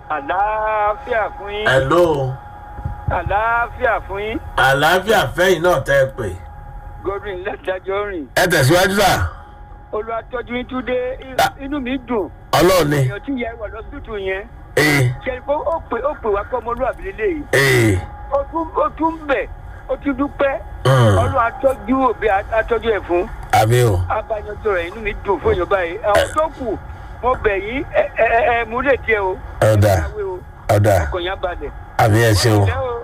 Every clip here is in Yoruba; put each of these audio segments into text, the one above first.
àlàáfíà fún yín hello àlàáfíà fún yín àlàáfíà fẹ́yìn náà tẹ́ ẹ pè. godwin lẹ́tàjọ́ rìn ẹ tẹ̀síwájú sà olùwàtọ́jú yín tún dé Ah. inú mi dùn ọlọ́run ni èèyàn tí yẹ wà lọ́sítù yẹn ee ṣe kó ó pè ó pè wá kọ́ ọmọlúwàbí lélẹ́yìí ee ó tún ó tún bẹ̀ ó tún dúpẹ́ mm, ọlọ́run atọ́jú òbí atọ́jú ẹ̀ fún àmì o abájọjọ rẹ̀ inú mi dùn fún èèyàn báyìí àwọn tó kù mo bẹ̀ yín ẹ ẹ ẹ ẹ mú lè tiẹ̀ o ọ̀dà ẹ máa wé o ọ̀dà ọkàn yẹn balẹ̀. àmì ẹ ṣe o. Ẹ o.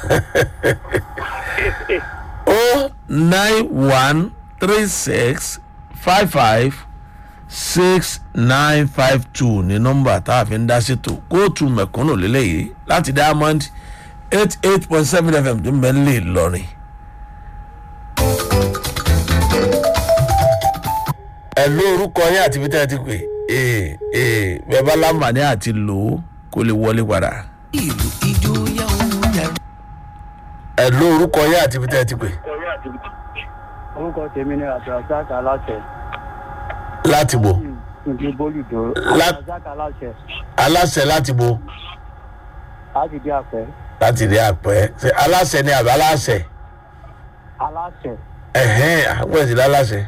o nine one three six five five six nine five two ní nọ́mbà tá a fi ń dá ṣètò kóòtù mẹ̀kúnnù lélẹ́yìí láti diamond eight eight point seven fm tó ń bẹ lè lọrin. ẹ ló orúkọ yín àti ibi tẹ́ ẹ ti pè ee ee bẹ́ẹ̀ bá láǹfààní àti lò ó kó lè wọlé padà. ìlú ijó yá òun yàrá. ẹ ló orúkọ yín àti ibi tẹ́ ẹ ti pè orúkọ tèmi ni abdulrasaq aláṣẹ láti bò ìdí bólúdó Lá- abdulrasaq aláṣẹ aláṣẹ láti bò. láti dé àpẹ láti rí àpẹ ṣe aláṣẹ ni àbí aláṣẹ aláṣẹ ẹhẹn àwọn ìdílé aláṣẹ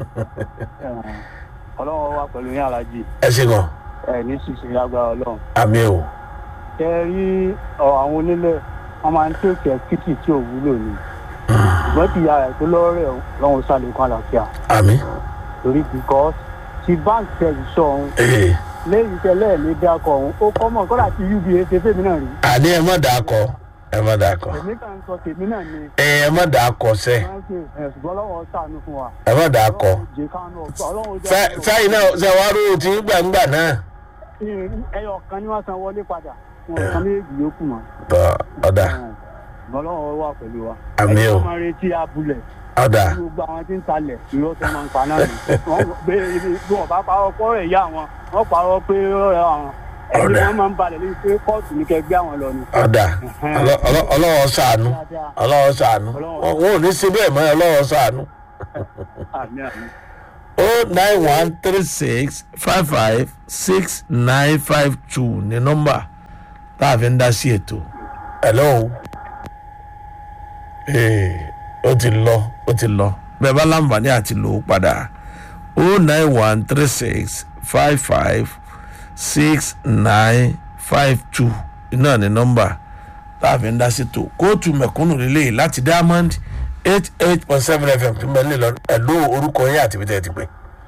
ọlọ́run wà pẹ̀lú yín alájì ẹ ṣe gan ẹ ní ṣìṣe lágbára ọlọ́run àmì o ṣe rí ọ àwọn onílẹ̀ wọn máa ń tètè títì tí ò wúlò ni ṣùgbọ́n ti ya ẹ̀ tó lọ́rẹ̀ lọ́run sálẹ̀kùn àlàáfíà àmì torí because ti báńkì tẹ̀sí sọ ọ̀hún ee lẹ́yìn tẹ́lẹ̀ ní dákọ̀ ọ̀hún ó kọ́ mọ̀ kọ́dà tí uba ṣe fèmí náà rí àní ẹ má dà á kọ ẹ má dà á kọ èmi kàn ń sọ tèmi náà ni ẹ ẹ má dà á kọ sẹ ṣùgbọ́n ọlọ́run ṣàánú fún wa ẹ má dà á kọ ọlọ́run jẹ́ káánú ọ̀tọ̀ ọlọ́run jẹ́ sáyìn náà ṣe wàá rú ti ń gbàǹgbà náà ẹyọ kan ni wọ́n san wọlé padà wọn kan méjì yókù mọ́ tọ ọ̀dà ṣùgbọ́n ọlọ́run wà pẹ̀lú wa àmì o wọ́n máa retí abúlẹ̀ ọ̀dà gbogbo àwọn tí ń talẹ̀ irọ́ tó máa ń pa náà ni wọ́n gbé ibi bí wọ́n bá parọ́ pọ́ rẹ̀ yá wọn wọ́n parọ́ pé ọ̀rẹ́ àwọn ẹni Ọ̀dà. wọ́n máa ń balẹ̀ lórí pé kóòtù ní kẹ́ gbé àwọn lọ ni. ọ̀dà Ọlọ́- ọlọ́- ọlọ́wọ́ sànú ọlọ́wọ́ sànú wọn wọn ò ní ṣe bẹ́ẹ̀ mọ́ ọlọ́wọ́ sànú. àmì àmì. o nine one three six five five six nine five two ní nọ́mbà tá a fi ń dá sí ètò. hello. ee ó ti lọ ó ti lọ bẹ́ẹ̀ bá láǹfààní àti lò ó padà o nine one three six five five six nine five two náà ní nọ́mbà tá a fi ń dá sí ètò kóòtù mẹ̀kúnnù lélẹ́yìí láti diamond eight eight point seven fm tó ń bẹ nílò ẹ̀lú orúkọ yín àti ibi tẹ́ ẹ ti pè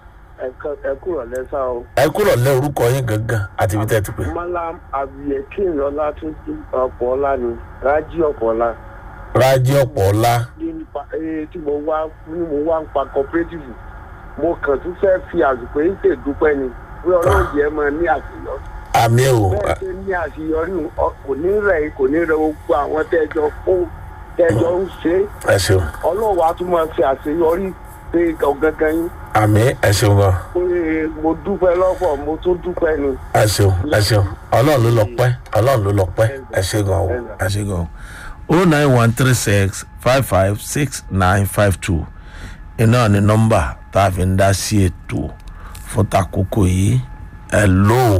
ẹ kúrò lẹ́sà o. ẹ kúrò lẹ orúkọ yín gangan àti ibi tẹ́ ẹ ti pè. malam abiyekin ọlátúntì ọ̀pọ̀ọ́lá ni rájí ọ̀pọ̀ọ́lá. rájí ọ̀pọ̀ ọ̀la nípa ee tí mo wá ní mo wá ń pa cooperative mo kàn tún fẹ́ fi àsìkò yìí tè dúpẹ́ ni pé ọlọ́run jẹ́ máa ní àṣeyọrí. àmì o bẹ́ẹ̀ ṣe ní àṣeyọrí ọ- kò ní rẹ̀ kò ní rẹ̀ gbogbo àwọn tẹ́jọ fún tẹ́jọ ń ṣe é. ẹ ṣeun ọlọ́run wa tún máa fi àṣeyọrí pé ọ̀gángan yín àmì ẹ ṣeun gan pé mo dúpẹ́ lọ́pọ̀ mo tún dúpẹ́ ni. ẹ ṣeun ẹ ṣeun ọlọ́run ló lọ pẹ́ ọlọ́run ló lọ pẹ́ ẹ ṣe gan o ẹ ṣe gan o o nine one three six five five six nine five two iná ni nọ́mbà tá a fi ń dá sí ètò fún takoko yìí ẹ lò ó.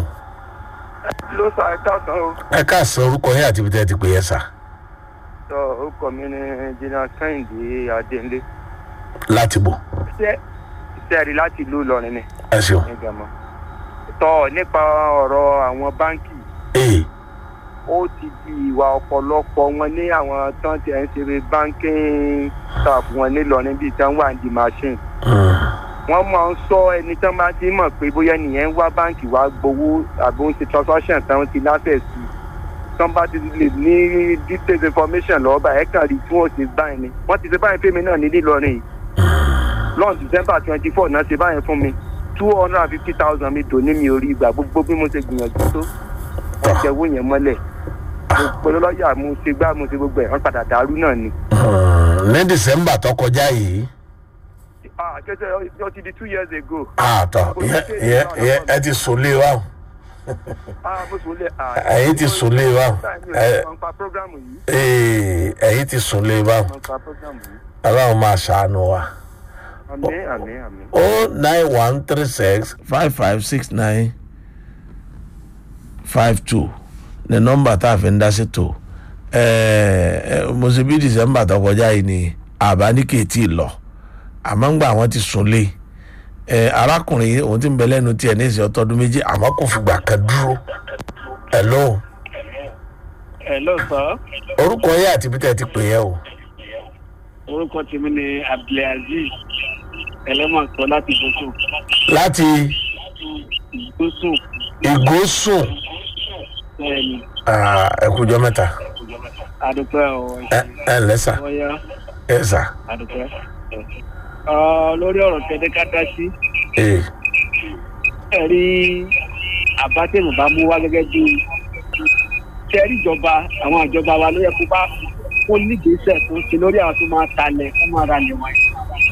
ló sọ àìsàn o. ẹ káàsán orúkọ yín àti ibi tẹ́ ẹ ti pè yẹn sà sọ orúkọ mi ni jìnnà kẹ́hìndé adéǹlé láti bò iṣẹ́ iṣẹ́ rí láti ìlú ìlọrin ni ẹ ṣeun. ní gàmọ́. tọ́ nípa ọ̀rọ̀ àwọn báńkì ee ó ti di ìwà ọ̀pọ̀lọpọ̀ wọn ní àwọn tán ti ẹ̀ ń ṣe banking staff wọn nílọrin bíi tán wà ní machine mm, wọ́n máa ń sọ ẹni tán bá ti mọ̀ pé bóyá nìyẹn ń wá báǹkì wá gbowó àbí ó ń ṣe transaction tán ti láfẹ̀ẹ́ sí i tán bá ti lè ní details information lọ́wọ́ báyìí ẹ̀ka rí tí wọ́n ṣe báyìí ni wọ́n ti ṣe báyìí fún mi náà ní nílọrin yìí lọ́n december twenty four náà ṣe báyìí fún mi two hundred and fifty thousand mi tò ní mi ò rí ìgbà gbogbo bí mo ṣe gbìyànjú tó wọ́n jẹ owó yẹn mọ́lẹ̀ gbogbo lọ́yà mo ṣe gbá mo ṣe gbogbo ẹ̀ wọ́n padà dàrú náà ni. mm, ní december tó kọjá yìí ah kẹsẹ̀ ọ ti di two years ago. àtọ̀ ìyẹn ìyẹn ìyẹn ẹ ti sùn lé wa o. ah mo sùn lé ah. ẹ̀yin ti sùn lé wa o. ẹ wọ́n pa program yìí. ee ẹ̀yin ti sùn lé wa o. wọ́n pa program yìí. ọlọ́run máa ṣàánú wa. àmì àmì àmì. o nine one three six five five six nine five two ní nọ́mbà tá a fi ń dá sí tó mo ṣe bí december tó kọjá yìí ni àbá ní kéétì lọ àmọ́ ń gbà wọ́n ti sùn lé ẹ arákùnrin yìí òun ti ń bẹ lẹ́nu tiẹ̀ ní ìsìn ọtọ́dún méjì àmọ́ kò fìgbà kan dúró hello hello sir orúkọ yẹ àti bí tẹ́ ẹ ti pè yẹ o orúkọ tèmi ni abdulaziz ẹlẹ́mọ̀sọ láti gbósùn láti gbósùn ìgòsùn bẹ́ẹ̀ni ẹkùjọ mẹ́ta adúpẹ́ ọ̀ ẹ ẹ lẹ́sà ọ̀yá ẹ sà adúpẹ́. Ọ, lórí ọ̀rọ̀ tẹ́lẹ̀ ká dá sí ee ẹ̀rí àbátẹ̀mù bá mú wá gẹ́gẹ́ bí tẹ́rí ìjọba àwọn ìjọba wa ló yẹ kó bá kó nígbésẹ̀ tó ṣe lórí àwọn tó máa talẹ̀ kó máa ra lẹ̀ wọ̀nyí.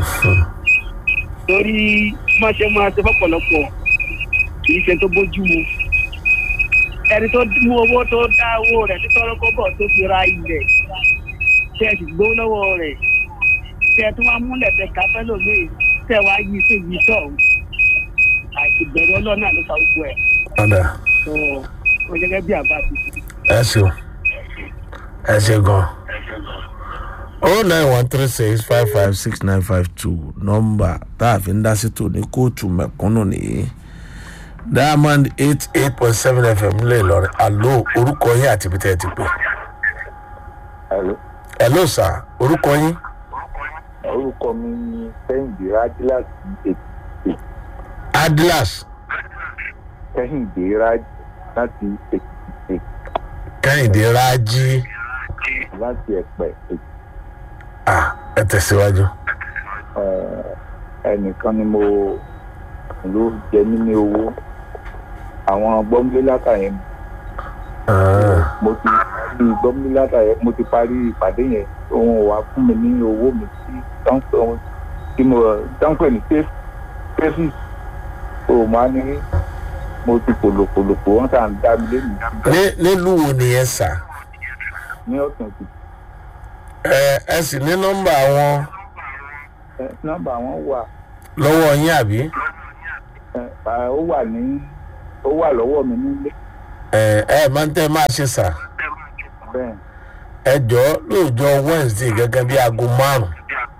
torí máa ṣe máa ṣe fọ́pọ̀lọpọ̀ kì í ṣe tó bójú mu ẹni tó mú owó tó dá owó rẹ̀ títọ́rọ́ kọ́bọ̀ tó fi ra ilẹ̀ tẹ́ ẹ sì gbówó lọ́wọ́ rẹ̀ tẹ́ ẹ tún wá múlẹ̀ tẹ káfẹ́ lómi tẹ́ ẹ wá yí sí yí sọ̀hún àìsí bẹ̀rẹ̀ ọlọ́run náà ló fa gbogbo ẹ̀ ọ̀dà tó o gẹ́gẹ́ bí àbá ti fi. ẹ ṣeun ẹ ṣe gan o nine one three six five five six nine five two nọ́mbà tá a fi ń dá sí tò ní kóòtù mẹ̀kúnnù nìyí diamond eight eight point seven fm lè lọrin alo orúkọ yín àti ibi tẹ́ ẹ ti pè Hello. hello sir orúkọ yín orúkọ mi ni kẹ́hìndé rájí láti èkìtì adilas kẹ́hìndé rájí láti èkìtì kẹ́hìndé rájí láti ẹ̀pẹ́ èkìtì ah ẹ tẹ̀síwájú Eh, ẹnìkan ni mo ló jẹ mí ní owó àwọn gbọ́ngbé látàyẹn Ah, mo ti parí gbọ́ngbé látàyẹn mo ti parí ìpàdé yẹn òun ò wá fún mi ní owó mi sí tánpẹ́ tí mo tánpẹ́ ní tẹ́fì o máa ní mo ti pòlòpòlòpò wọ́n sàn dá mi lé mi ní- nílùú wo nìyẹn sà ní ọ̀sán ti ẹ ẹ sì ní nọ́mbà wọn ẹ, nọ́mbà wọn wà lọ́wọ́ yín àbí ẹ, à, ó wà ní ó wà lọ́wọ́ mi nílé ẹ ẹ máa ń tẹ́ máa ṣe sà bẹ́ẹ̀ ẹ jọ lóòjọ́ wednesday gẹ́gẹ́ bí aago márùn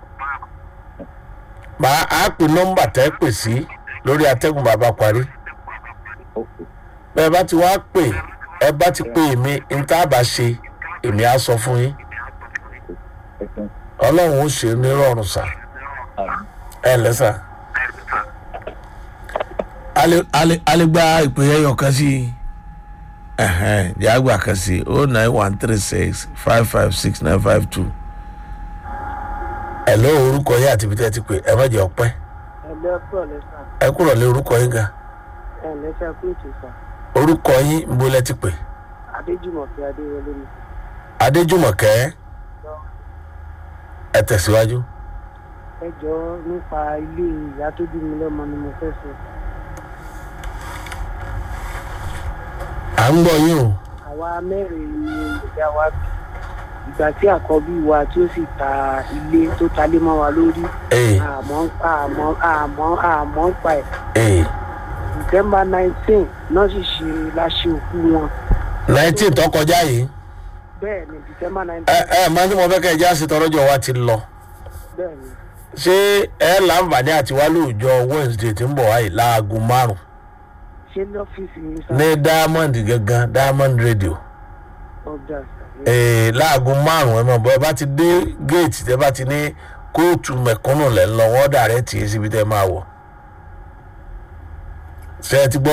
máa á pè nọ́mbà tẹ́ pè sí lórí atẹ́gùn bàbá parí ok bẹ́ẹ̀ bá ti wá pè ẹ bá ti pè mí n tá a bá ṣe èmi á sọ fún yín ẹ ṣeun ọlọ́run ó ṣe é nírọ̀rùn sà àmì ẹ lẹ́sà. a lè gba ìpè ẹyọ kan sí i yàgbà kan sí o nine one three six five five six nine five two. ẹ lọ orúkọ yín àti ibi tẹ́ ẹ ti pè ẹ má jẹ́ ọpẹ́ ẹgbẹ́ pọ̀ lẹ́sà ẹ kúrò lé orúkọ yín gan ẹ̀ lẹ́sà kúròtù sà orúkọ yín ń bó lẹ́ ti pè adéjùmọ̀kẹ́ adéwọlé ni. adéjùmọ̀kẹ́ ẹ tẹ̀síwájú. ẹ jọ nípa ilé ìyá tó bí mi lọ́mọ ni mo fẹ́ sọ. à ń gbọ́ yín o àwa mẹ́rin ni ìyá wa bí ìgbà tí àkọ́bí wa tí ó sì ta ilé tó talé mọ́ wa lórí ee àmọ́ àmọ́ àmọ́ àmọ́ ń pa ẹ̀ ee december nineteen náà sì ṣe láṣẹ òkú wọn nineteen tó kọjá yìí bẹ́ẹ̀ ni december ẹ nineteen ẹ máa ń tí mo fẹ́ kẹ́ ẹ já sí tọrọjọ wa ti lọ bẹ́ẹ̀ ni ṣé ẹ láǹfààní àti wá lóòjọ́ wednesday tí ń bọ̀ wáyé láago márùn ṣé lọ́fíìsì yìí sá ní diamond gangan diamond radio ọjà ee láago márùn ẹ mọ̀ bọ́ ẹ bá ti dé géètì tẹ bá ti ní kóòtù mẹ̀kúnnù lẹ̀ ń lọ wọ́n dà rẹ̀ tì í síbi tẹ́ máa wọ̀ ṣe ẹ ti gbọ́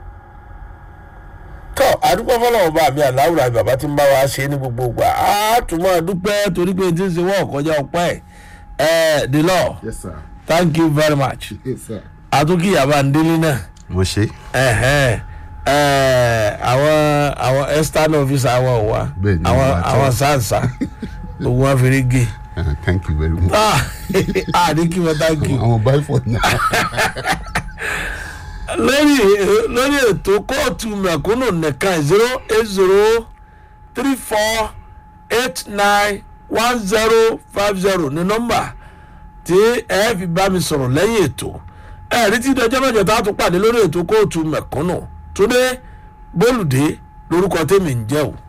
tọ́ àdúgbò fọlọ́wọ́ bá mi àláwùrà bàbá tí ń bá wa ṣe ní gbogbo ìgbà á tún máa dúpẹ́ torí pé tí ń ṣe wọ́n kọjá ọpẹ́ ẹ̀ the law yes sir thank you very much yes sir. àtúnkì yàrá ndélé náà mo ṣe ẹ̀hẹ́n, ẹ̀, àwọn àwọn external officer àwọn ò wá Bẹ́ẹ̀ni, àwọn wọ́n wá tọ́. àwọn sáǹsà gbogbo wọn fi rí gé Uh, thank you very much. ah ah ní kí wọ́n thank you. àwọn báyìí fọ náà. lórí lórí ètò kóòtù mẹ̀kúnnù nìkan zero eight zero three four eight nine one zero five zero ní nọ́mbà tí ẹ fi bá mi sọ̀rọ̀ lẹ́yìn ètò ẹ rí tí ìdájọ́ mẹ́jọ tá a tún pàdé lórí ètò kóòtù mẹ̀kúnnù túndé bólúdé lórúkọ tèmi ń jẹ́ o